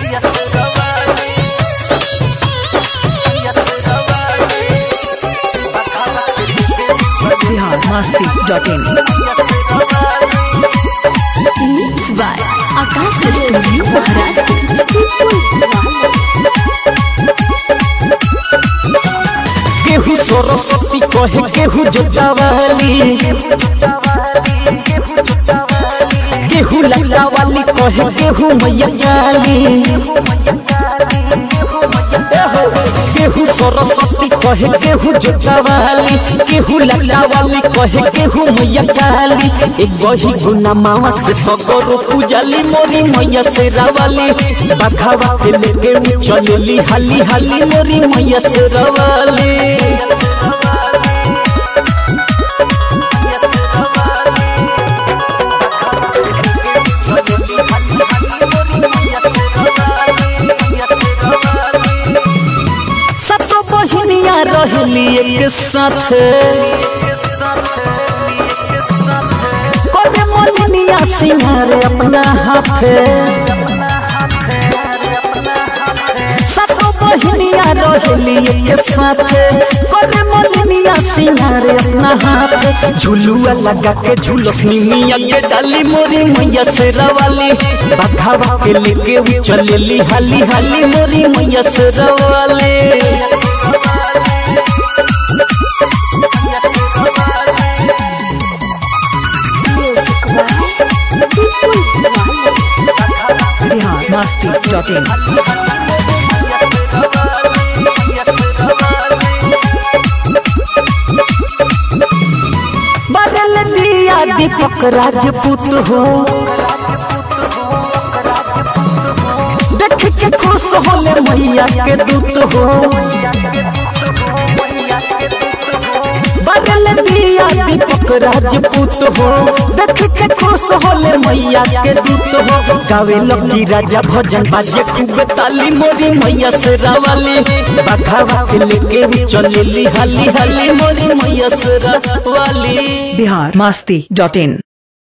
Bihar Masti dot in mix by Akash studio महाराज केहू सरस्वती कहे केहू जोजावाली केहू लल्ला वाली कहे केहू मैया काली केहू सरस्वती कहे केहू जोजावाली केहू लल्ला वाली कहे केहू मैया काली एक गही गुना मावा से सगरो पूजाली मोरी मैया से रावाली बखावा के लेके उ चलेली हाली हाली मोरी मैया से रावाली सब तो बहिनिया रहली एक साथ करे मोलिनिया सिंगार अपना हाथ सब तो बहिनिया रहली एक साथ करे मोलिनिया सिंगार अपना हाथ झुलुआ लगा के झुलस निमिया के डाली मोरी मैया से रवाली बखावा के लेके उ चलेली हाली हाली मोरी मैया से रवाली म्यूजिक बाय विपुल वाले बिहार मस्ती डॉट इन बदल दिया दीपक राजपूत हो देख के खुश होले मैया के दूत हो बदल दिया दीपक राजपूत हो देख के खुश होले मैया के दूत हो गावे लकी राजा भजन बाजे खूब ताली मोरी मैया से रावाली बखावा के लेके भी चलेली हाली हाली मोरी मैया से रावाली बिहार मस्ती डॉट इन